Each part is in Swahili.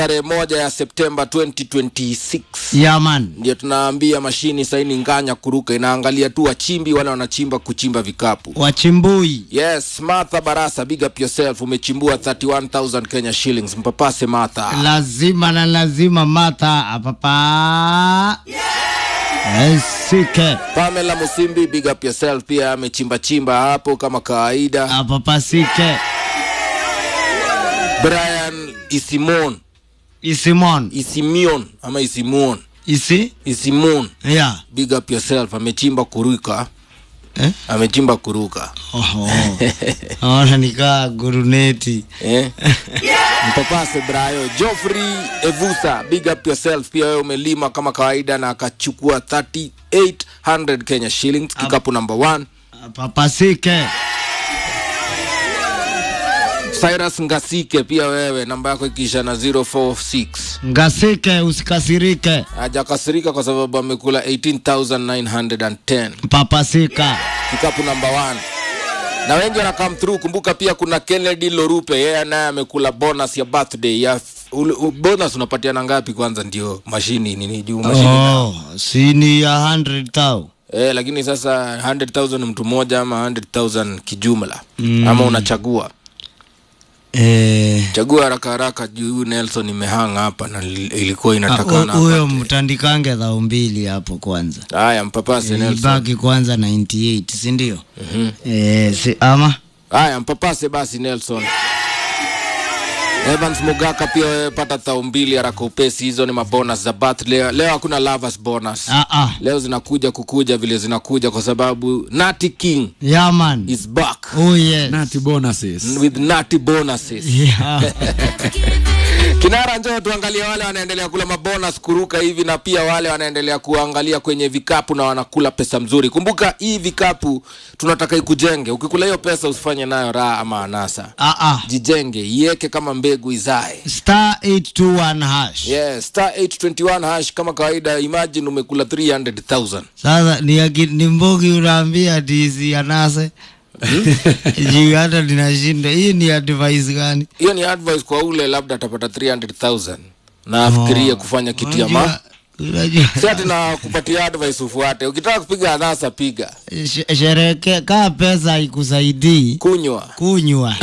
tarehe moja ya Septemba 2026 yaman ndio tunaambia mashini saini nganya kuruka inaangalia tu wachimbi wale wanachimba kuchimba vikapu wachimbui yes martha barasa big up yourself umechimbua 31000 kenya shillings mpapase martha lazima na lazima mata apapa esike pamela musimbi big up yourself pia amechimba chimba hapo kama kawaida apapasike brian isimon isimon isimion ama isimuon isi isimon ya big up yourself amechimba kuruka eh? amechimba kuruka Oho. Naona nikaa guruneti eh? mpapase brayo joffrey evusa big up yourself pia wewe umelima kama kawaida na akachukua 3800 kenya shillings kikapu number one apapasike cyrus ngasike pia wewe namba yako ikiisha na 046 ngasike usikasirike hajakasirika kwa sababu amekula 18910 papasika kikapu namba 1 na wengi wana come through kumbuka pia kuna kennedy lorupe yeye naye amekula bonus ya birthday ya ule- u- bonus unapatiana ngapi kwanza ndio mashini nini juu mashini na- oh, sini ya 100 tau eh, lakini sasa 100000 mtu mmoja ama 100000 kijumla mm. ama unachagua eh, chagua haraka haraka juu huyu nelson imehanga hapa na li- ilikuwa inatakana ah, huyo apate. mtandikange dhao mbili hapo kwanza haya mpapase nelson ibaki kwanza 98 sindio mm-hmm. eh, si, ama haya mpapase basi nelson evans mugaka pia wewe pata thao mbili haraka upesi hizo ni mabonus za bath leo, leo hakuna lovers bonus ah, ah. leo zinakuja kukuja vile zinakuja kwa sababu nati king yaman is back oh, yes. nati bonuses with nati bonuses yeah. kinara njoo tuangalie wale wanaendelea kula mabonus kuruka hivi na pia wale wanaendelea kuangalia kwenye vikapu na wanakula pesa mzuri kumbuka hii vikapu tunataka ikujenge ukikula hiyo pesa usifanye nayo raha ama anasa ah, ah. jijenge iweke kama mbegu izae star 821 hash yeah, star 821 hash kama kawaida imagine umekula 300000 sasa ni, aki- ni mbogi unaambia tisi anase juu hata ninashinda hii ni advice gani hiyo ni advice kwa ule labda atapata 300000 na afikirie kufanya kitu ya ma Unajua- unajua si ati na kupatia advice ufuate ukitaka kupiga anasa piga sh- shereke kaa pesa ikusaidii kunywa kunywa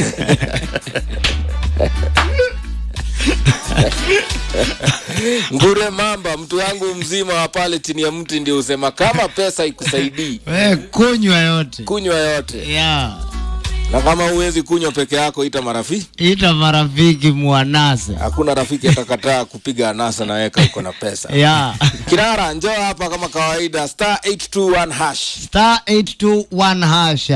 ngure mamba mtu wangu mzima wa pale chini ya mti ndio usema kama pesa ikusaidii we kunywa yote kunywa yote ya na kama huwezi kunywa peke yako ita marafiki ita marafiki mwanase hakuna rafiki atakataa kupiga anasa na weka uko na pesa ya kinara njoo hapa kama kawaida star 821 hash star 821 hash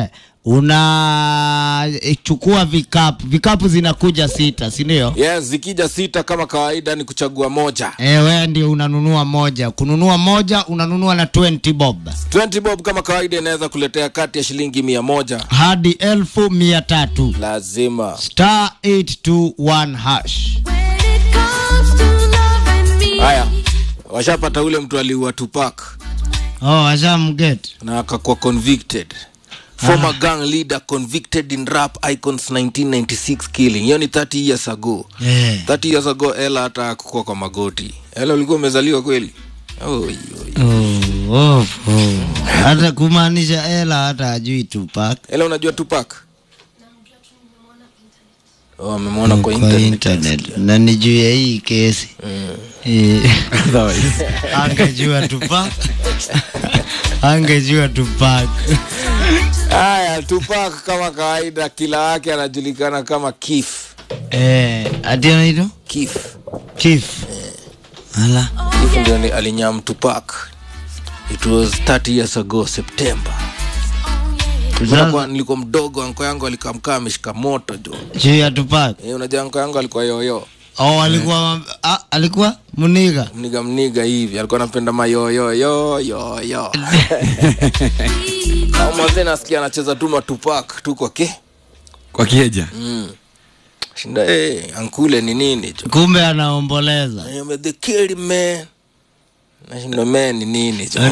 unachukua vikapu vikapu zinakuja sita sindio yes zikija sita kama kawaida ni kuchagua moja ewe ndio unanunua moja kununua moja unanunua na 20 bob 20 bob kama kawaida inaweza kuletea kati ya shilingi mia moja hadi elfu mia tatu lazima star 821 hash haya washapata ule mtu aliua tupak oh, ashamget na akakuwa convicted former gang leader convicted in rap icons 1996 killing hiyo ni 30 years ago eh. 30 years ago ela hata akukua kwa magoti ela ulikuwa umezaliwa kweli Oi, oi. oh, oh, oh. hata kumaanisha ela hata ajui tupak ela unajua tupak oh, amemwona kwa kwa internet. internet na ni juu ya hii kesi Eh, angejua tupak angejua tupak haya tupak kama kawaida kila wake anajulikana kama kif eh, ati anaitwa kif kif ala kif ndio ni- alinyam tupak it was 30 years ago september Nilikuwa- nilikuwa mdogo anko yangu alikamkaa ameshika moto jo juu ya tupak Eh, unajua anko yangu alikuwa yoyo oh, alikuwa ah, alikuwa muniga mniga mniga hivi alikuwa anapenda mayoyoyoyoyo maze nasikia anacheza tu matupak tu kwa ke kwa kieja shinda hey, ankule ni nini jo kumbe anaomboleza Ayombe, the kid man nashinda man ni nini jo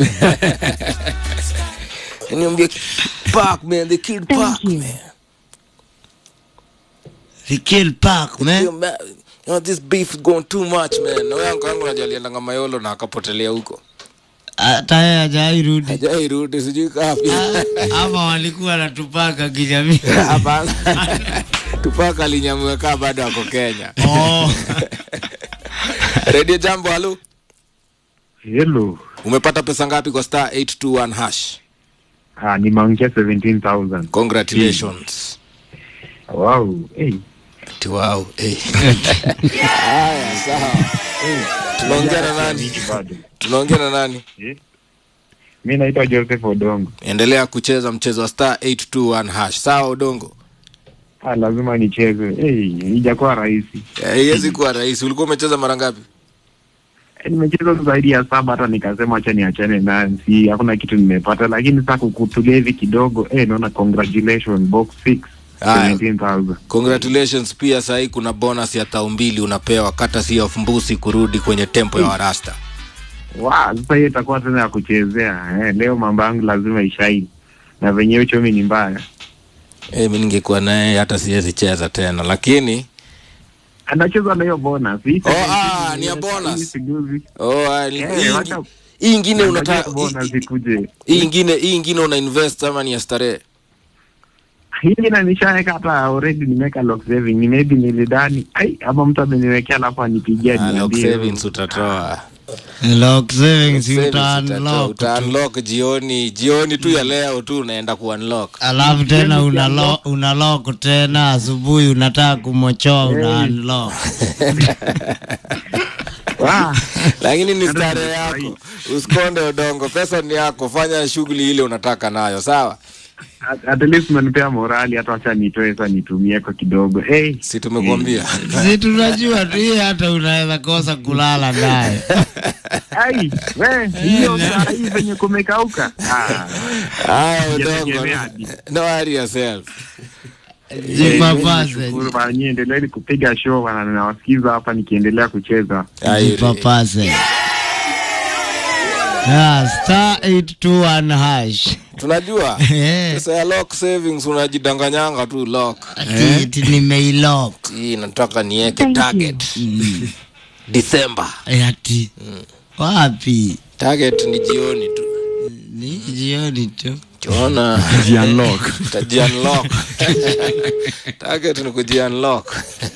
niambia park man the kid park man the kill park man Yo, man, know, this beef is going too much man na yangu yangu najua aliendanga mayolo na akapotelea huko hata yeye hajairudi hajairudi sijui kapi ama walikuwa natupaka kijamii hapana tupaka alinyamua kaa bado ako kenya oh. redio jambo halo Hello. umepata pesa ngapi kwa star 821 hash Ah, nimeongea 17,000. congratulations Wow. Hey. Ati wow eh. haya sawa tunaongea na nani Mimi bado. tunaongea na nani Eh? Mi naitwa Joseph Odongo. endelea kucheza mchezo wa star 821 hash sawa udongo Ah, lazima nicheze. Hey, ijakuwa rahisi. Eh, haiwezi kuwa rahisi ulikuwa umecheza mara ngapi Eh, nimecheza zaidi ya saba hata nikasema acha niachane nayo. Si hakuna kitu nimepata lakini sasa kukutulia hivi kidogo eh, naona congratulations box 6 Haya. 17,000. congratulations pia sahii kuna bonus ya tao mbili unapewa kata si of mbusi kurudi kwenye tempo ya warasta Wow, sasa hiyo itakuwa tena ya kuchezea. Eh, leo mambo yangu lazima ishaini. Na venyewe uchumi ni mbaya. eh, mi ningekuwa naye hata siwezi cheza tena lakini Anacheza na hiyo bonus. Hii Oh, ah, ni ya bonus. hii siguzi. oh, ah, ni- Eh, hii wacha- ingi- hii ingine Unataka unataka bonus ikuje. hii ingine hii ingine una invest ama ni ya starehe hili na nishaweka hata already nimeweka lock saving ni maybe nilidani ai ama mtu ameniwekea alafu anipigia Ah, lock niambie savings utatoa lock savings Savings uta utatoa. unlock Uta unlock jioni jioni tu ya leo tu unaenda ku unlock alafu tena una lock, una lock tena asubuhi unataka kumochoa una unlock Ah, lakini ni Hata starehe nimefurahi. yako usikonde udongo pesa ni yako fanya shughuli ile unataka nayo sawa at, at least umenipea morali hata wacha nitoe sasa nitumie kwa kidogo hey, si tumekuambia si tunajua tu hii hata unaweza kosa kulala naye ai we hiyo saa hii venye kumekauka ah, haya udongo Sijategemea hadi. no worry yourself jipapase shukuru bana nyie endeleeni kupiga show bana nawasikiza hapa nikiendelea kucheza Aye, jipapase Yeah, star 821 hash tunajua Eh, pesa ya lock savings unajidanganyanga tu lock ati- ati nimeilock hii nataka niweke target December Eh, ati wapi target ni jioni tu ni jioni tu tuona Jiunlock. tajiunlock target ni kujiunlock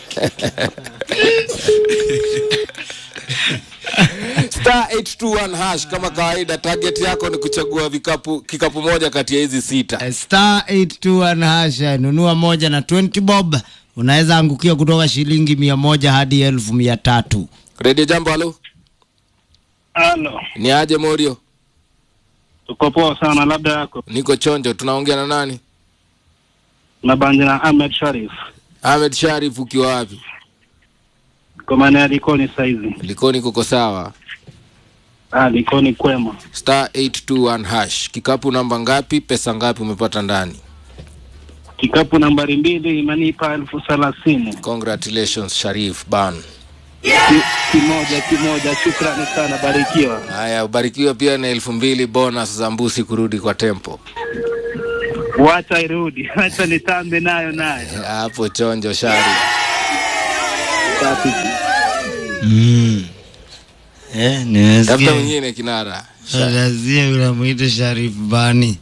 star 821 hash kama kawaida target yako ni kuchagua vikapu kikapu moja kati ya hizi sita Eh, star 821 hash eh, nunua moja na 20 bob unaweza angukia kutoka shilingi mia moja hadi elfu mia tatu redio jambo halo Halo, ni aje morio tuko poa sana, labda yako niko chonjo tunaongea na nani nabanja na Ahmed Sharif ahmed sharif ukiwa wapi kwa maana ya Likoni saizi. likoni kuko sawa Ah, Likoni kwema. star 821 hash kikapu namba ngapi pesa ngapi umepata ndani Kikapu nambari mbili imenipa elfu thelathini. congratulations sharif ban Ki- Kimoja kimoja, shukrani sana, barikiwa. haya ubarikiwe pia na elfu mbili bonus za mbusi kurudi kwa tempo Wacha irudi, wacha nitambe nayo nayo. hapo chonjo shari Safi. mm. eh, tafuta nimesikia mwingine kinara Lazia unamwita Sharif Bani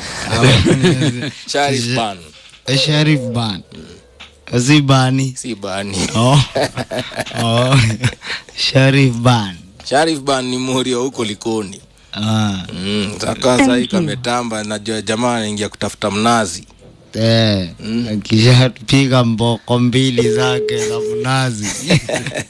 sharif ban Eh, Sharif Ban si Bani si bani oh. oh. Sharif Ban sharif ban ni murio huko likoni ah. mm, saka sahii kametamba najua jamaa anaingia kutafuta mnazi eh. Akishapiga mboko mbili zake za mnazi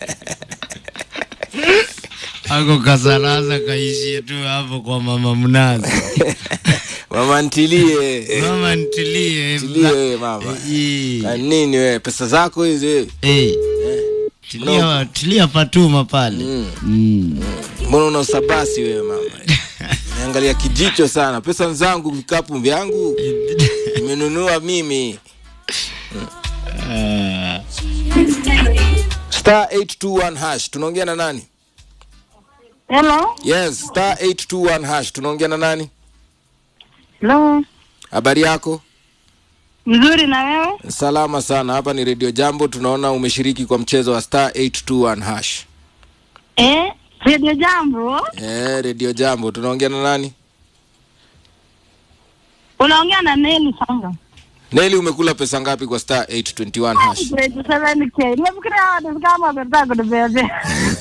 ako kasalaza kaishie tu hapo kwa mama mnazi mama ntilie mama ntilie ntilie wewe mama Ii. Na nini wewe pesa zako hizi wewe? Eh. Tilia, tilia Fatuma pale Mm. mm. mbona una usabasi wewe mama naangalia kijicho sana pesa zangu vikapu vyangu nimenunua mimi Ah. star 821 hash tunaongea na nani Hello. yes star 821 hash tunaongea na nani Hello. habari yako Mzuri na wewe? salama sana hapa ni redio jambo tunaona umeshiriki kwa mchezo wa star 821 hash Eh, Radio Jambo. eh redio jambo tunaongea na nani Unaongea na Neli Sanga. neli umekula pesa ngapi kwa star 821 hash Grade 7K. Nimefikiria watu kama wametaka kunibebe.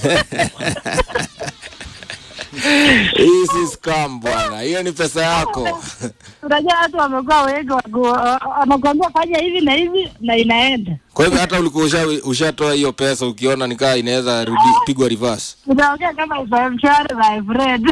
hii si scam bwana hiyo ni pesa yako Unajua watu wamekuwa wengi waku- wanakuambia fanya hivi na hivi na inaenda. kwa hivyo hata ulikuwa usha- ushatoa hiyo pesa ukiona nikaa inaweza rudi pigwa reverse Unaongea kama isa mshwari my friend.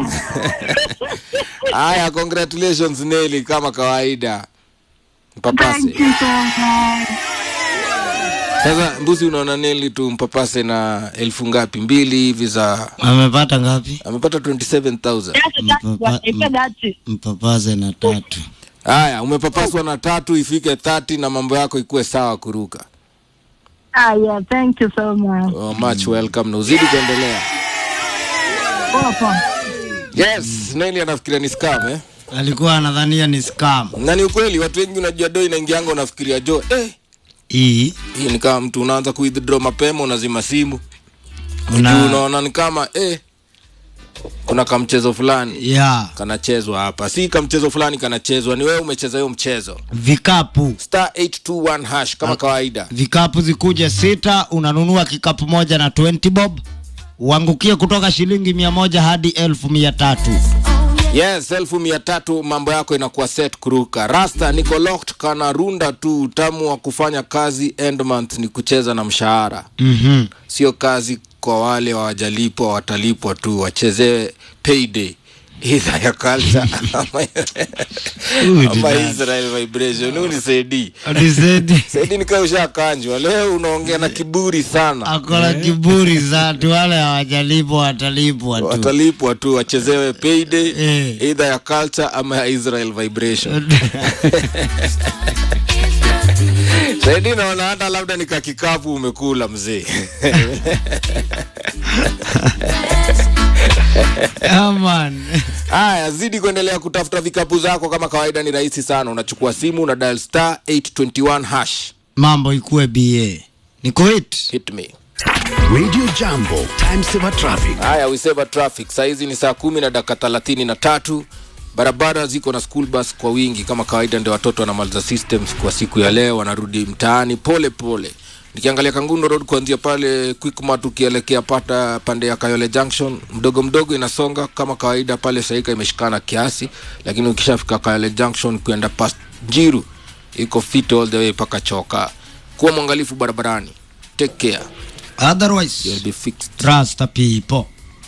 haya congratulations neli kama kawaida mpapase Thank you so much. sasa mbuzi unaona neli tu mpapase na elfu ngapi mbili hivi za amepata ngapi amepata 27000 That's that's what I said that's it. mpapaze na tatu haya umepapaswa na tatu ifike 30 na mambo yako ikuwe sawa kuruka Ah, yeah, thank you so much. oh, much welcome na uzidi kuendelea Poa poa. yes neli anafikiria ni scam eh? alikuwa anadhania ni scam na ni ukweli watu wengi unajua do inaingianga unafikiria jo eh, hii hii ni kama mtu unaanza kuidraw mapema unazima simu juu una unaona ni kama eh, kuna kamchezo fulani ya kanachezwa hapa si kamchezo fulani kanachezwa ni wewe umecheza hiyo mchezo vikapu star 821 hash kama kawaida vikapu zikuje sita unanunua kikapu moja na 20 bob uangukie kutoka shilingi mia moja hadi elfu mia tatu yes elfu mia tatu mambo yako inakuwa set kuruka rasta niko locked kana runda tu utamu wa kufanya kazi end month ni kucheza na mshahara mm-hmm. sio kazi kwa wale wajalipwa watalipwa tu wachezewe payday idha ya culture ama, Huyu ama ni israel vibration huu ni saidi Alisedi saidi nikaa ushakanjwa leo unaongea na kiburi sana akona kiburi za tu wale hawajalipwa watalipwa tu watalipwa tu wachezewe payday Eh. idha ya culture ama ya israel vibration saidi naona hata labda ni kakikapu umekula mzee Aman. haya zidi kuendelea kutafuta vikapu zako kama kawaida ni rahisi sana unachukua simu una dial star 821 hash mambo ikuwe ba ni kuit hit me Radio Jambo, time saver traffic. haya we save traffic sahizi ni saa kumi na dakika thelathini na tatu barabara ziko na school bus kwa wingi kama kawaida ndio watoto wanamaliza systems kwa siku ya leo wanarudi mtaani pole pole nikiangalia kangundo road kuanzia pale quickmart ukielekea pata pande ya kayole junction mdogo mdogo inasonga kama kawaida pale saika imeshikana kiasi lakini ukishafika kayole junction kuenda past jiru iko fit all the way mpaka choka kuwa mwangalifu barabarani take care otherwise you'll be fixed trust the people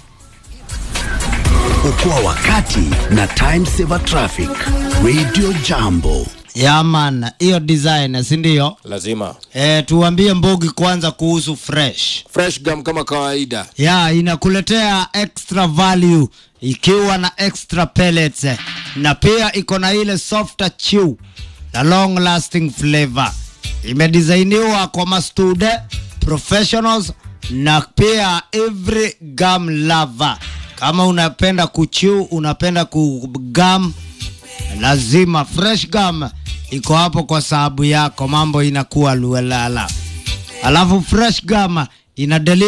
Okoa wakati na time saver traffic. Radio Jambo. yaman hiyo design sindio lazima e, tuambie mbogi kwanza kuhusu fresh fresh gum kama kawaida ya inakuletea extra value ikiwa na extra pellets eh, na pia iko na ile softer chew na long lasting flavor imedisainiwa kwa mastude professionals na pia every gum lover kama unapenda kuchew unapenda kugum lazima fresh gum iko hapo kwa sababu yako mambo inakuwa luelala alafu fresh gum ina deli